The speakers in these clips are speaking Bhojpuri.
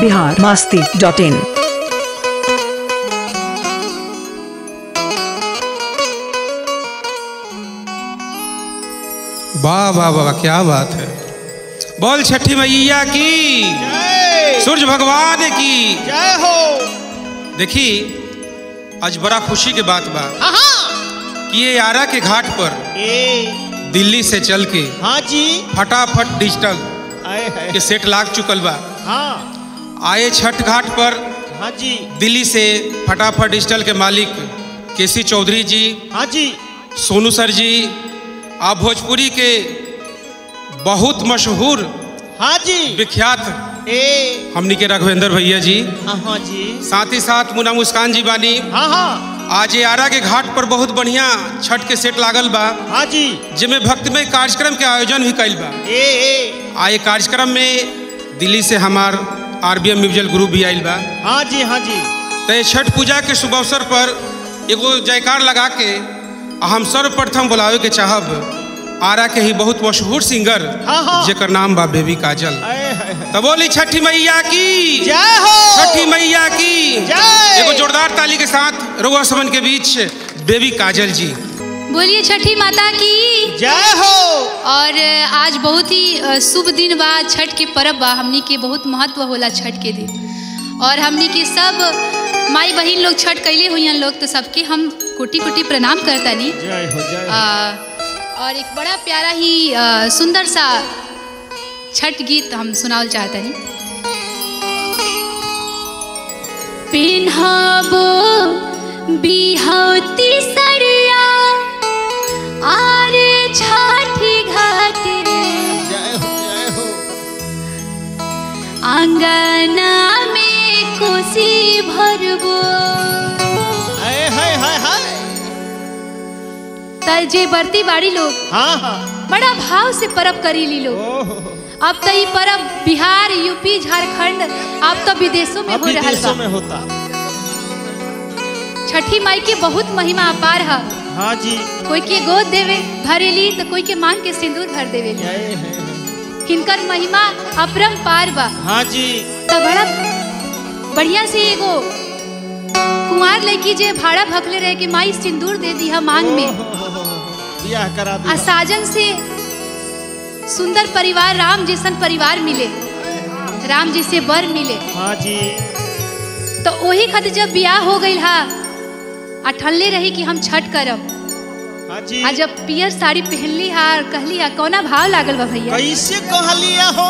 बिहार मास्ती डॉट इन वाह वाह वाह क्या बात है बोल छठी मैया की जय सूर्य भगवान की जय हो देखी आज बड़ा खुशी के बात बा हाँ कि ये आरा के घाट पर ए दिल्ली से चल के हाँ जी फटाफट डिजिटल आए है के सेट लाग चुकल बा हाँ आए छठ घाट पर हाँ जी दिल्ली से फटाफट डिजिटल के मालिक केसी चौधरी जी हाँ जी सोनू सर जी आप भोजपुरी के बहुत मशहूर हाँ जी विख्यात ए हमनी के राघवेंद्र भैया जी हाँ जी साथ ही साथ मुना मुस्कान जी बानी हाँ हाँ आज ये आरा के घाट पर बहुत बढ़िया छठ के सेट लागल बा हाँ जी जिसमें भक्तिमय कार्यक्रम के आयोजन भी कैल बा ए ए आ ये कार्यक्रम में दिल्ली से हमार R B M musical group भी आयल बा हाँ जी हाँ जी तो ये छठ पूजा के शुभ अवसर पर एगो जयकार लगा के आ हम सर्वप्रथम बुलावे के चाहब आरा के ही बहुत मशहूर सिंगर हाँ, हाँ। जेकर नाम बा बेबी काजल आए है है। तो बोली छठी मैया की जय हो छठी मैया की जय। एगो जोरदार ताली के साथ रुआ समन के बीच बेबी काजल जी बोलिए छठी माता की जय हो और आज बहुत ही अ, शुभ दिन बा छठ के पर्व बा हमनी के बहुत महत्व होला छठ के दिन और हमनी के सब माई बहन लोग छठ कैले हुई लोग तो सबके हम कोटि कोटि प्रणाम करतानी जय हो जय अ, हो और एक बड़ा प्यारा ही अ, सुंदर सा छठ गीत हम सुनावल चाहतनी पिन्हाबो बिहौती सरिया आरे छठी घाट रे जय हो जय हो आंगना में खुशी भरबो आए है है है त जे बरती बाड़ी लोग हाँ हाँ बड़ा भाव से परब करी ली लोग ओह अब तो ये परब बिहार यूपी झारखंड अब तो विदेशों में अब हो रहा विदेशों बा में होता छठी माई के बहुत महिमा अपार है हाँ जी कोई के गोद देवे भरेली तो कोई के मांग के सिंदूर भर देवे जय है है। हिनकर महिमा अपरम पार बा हाँ जी तो बड़ा बढ़िया से एगो कुंवार लड़की जे भाड़ा भकले रहे कि माई सिंदूर दे दी मांग में ओह, हो, हो, हो, हो। बियाह करा आ दिया साजन से सुंदर परिवार राम जैसन परिवार मिले राम जी से वर मिले हाँ जी तो वही खातिर जब बियाह हो गई हा आ ठल्ले रही कि हम छठ करब हाँ जी आ जब पियर साड़ी पहनली हा और कहली हा कौना भाव लागल बा भैया कैसे कहलिया हो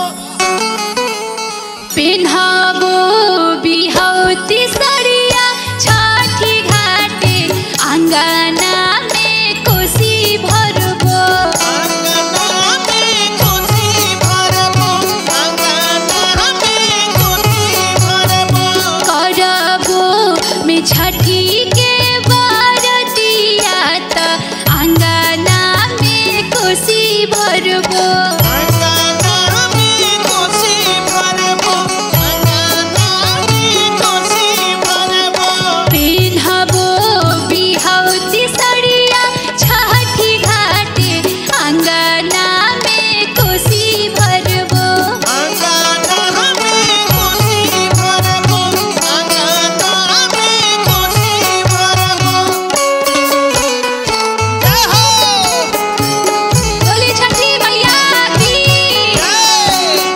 पेन्हाबो बिहौती सरिया छठी घाटे आंगना में कोसी भरबो अंगना में कोसी भरबो अंगना में कोसी भरबो करबो में छठी के बरतिया त आंगना में कोसी भरबो अंगना में कोसी भरबो अंगना में कोसी भरबो पेन्हबो बिहौती सड़िया छठी घाटे आंगना में कोसी भरबो अंगना में कोसी भरबो अंगना में कोसी भरबो जय हो बोली छठी मैया की जय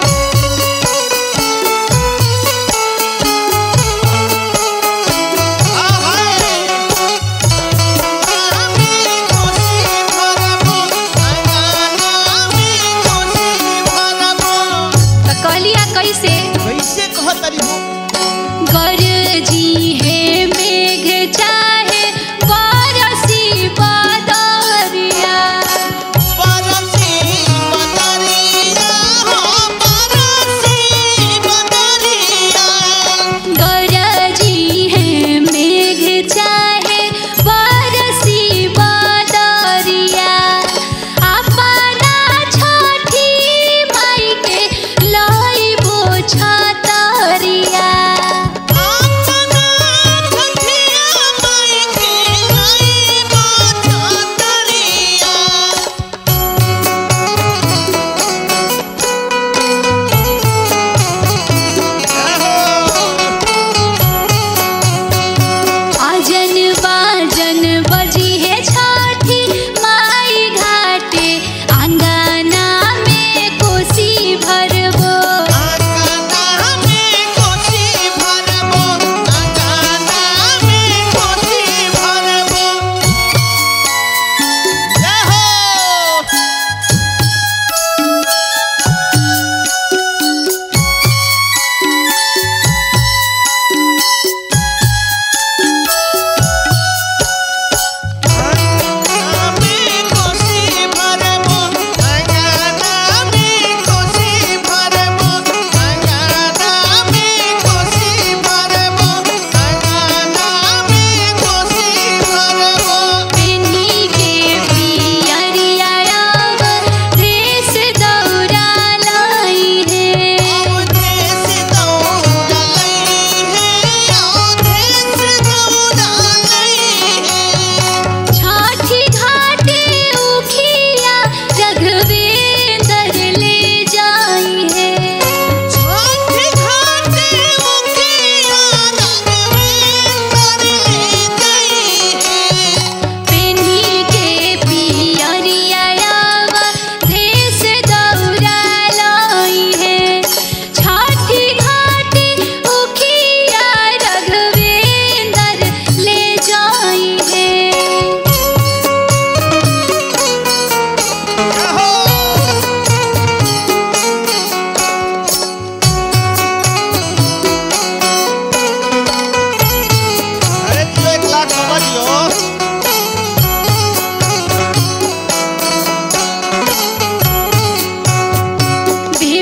त कहलिया कैसे कैसे कहतरी हो गरजी है मेघ चाहे बरसी बदरिया परसी बदरिया हो परसी बदरिया गरजी है मेघ चाहे बरसी बदरिया अपना छठी माई के लइबो छतरिया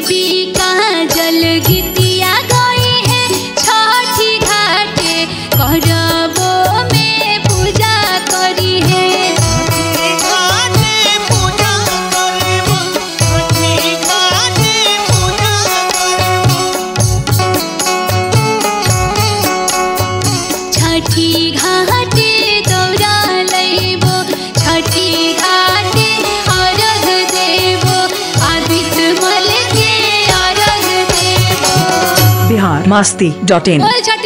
दीपी का जल गीतिया गई है छठी घाटे करबो में पूजा करी है घाटे पूजा करबो छठी घाटे पूजा करबो छठी घाटे दौरा लैबो छठी घाटे अर्घ देबो आदित्य मल के अर्घ देबो बिहार मस्ती डॉट इन बोल छठी